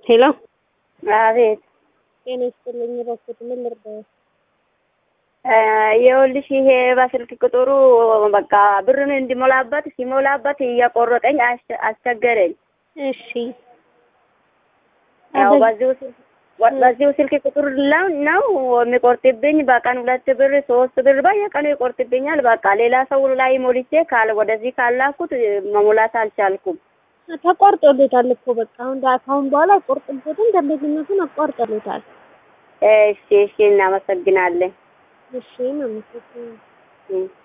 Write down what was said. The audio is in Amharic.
ሄሎ አቤት ጤና ይስጥልኝ። እባክዎት ምን ልርዳዎ? ይኸውልሽ ይሄ በስልክ ቁጥሩ በቃ ብርን እንዲሞላበት ሲሞላበት እየቆረጠኝ አስ- አስቸገረኝ። እሺ ያው በዚሁ ስልክ በዚሁ ስልክ ቁጥር ለው ነው የሚቆርጥብኝ። በቀን ሁለት ብር ሶስት ብር በየቀኑ ይቆርጥብኛል። በቃ ሌላ ሰው ላይ ሞልቼ ካል ወደዚህ ካላኩት መሙላት አልቻልኩም። ተቆርጦሎታል እኮ በቃ አሁን ከአሁን በኋላ አይቆርጥበትም። ደንበኝነቱን አቋርጦሎታል። እሺ እሺ፣ እናመሰግናለን። እሺ ነው